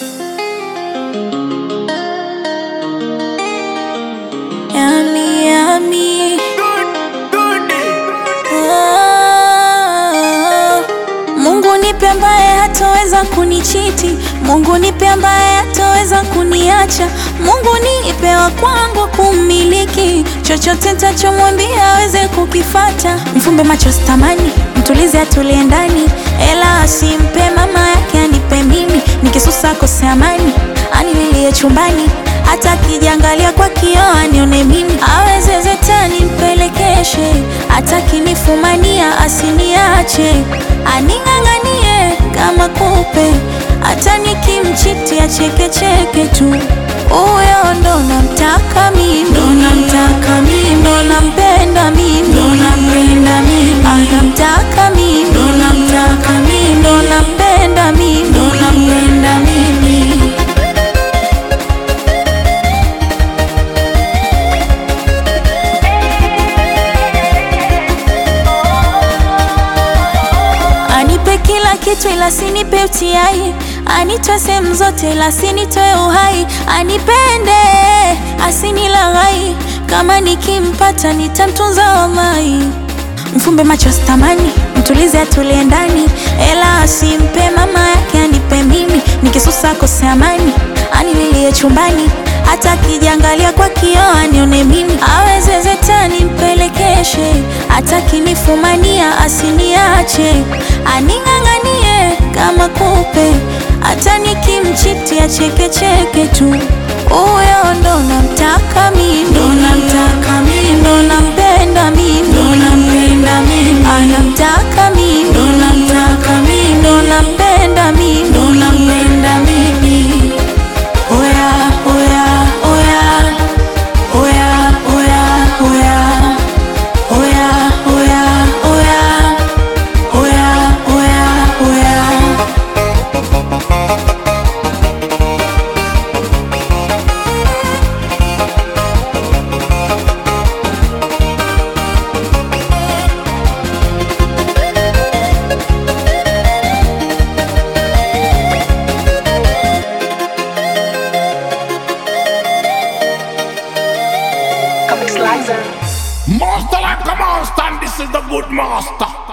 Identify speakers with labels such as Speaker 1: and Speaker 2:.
Speaker 1: Yummy, yummy. Oh, Mungu nipe ambaye hataweza kunichiti, Mungu nipe ambaye hataweza kuniacha, Mungu nipe wa kwangu kummiliki, chochote nitachomwambia aweze kukifata. Mfumbe macho sitamani, mtulize atulie ndani, ela asimpe mama yake anipe mimi, nikisusa akose amani, anililie chumbani hata akijiangalia kwa kioo anione mimi, aweze zetani mpelekeshe, hata kinifumania asiniache, aning'ang'anie kama kupe, hata nikimchiti achekecheke tu. Huyo ndo namtaka mimi, ndo namtaka mimi, ndo nampenda mimi, ndo nampenda mimi, anamtaka mimi, ndo namtaka mimi, ndo nampenda mimi, ndo nampenda mimi. Anipe kila kitu ila sinipe utiai, anitoe sehemu zote ila sinitoe uhai, anipende asinilaghai, kama nikimpata nitamtunza wallahi. Mfumbe macho sitamani, mtulize atulie ndani, ela asimpe mama yake anipe mimi, nikisusa akose amani, anililie chumbani hata akijiangalia kwa kioo anione mimi, aweze zetani mpelekeshe, hata kinifumania asiniache, aning'ang'anie kama kupe, hata nikimchiti achekecheke tu. Huyo ndo namtaka mimi, ndo namtaka mimi, ndo nampenda mimi, ndo nampenda mimi, anamtaka mimi, ndo namtaka mimi, ndo nampenda mimi, ndo nampenda mimi. Oya, oya, oya. Oya, oya, oya. Oya, oya, oya. Oya, oya, oya.
Speaker 2: Master like a monster, and this is the good master.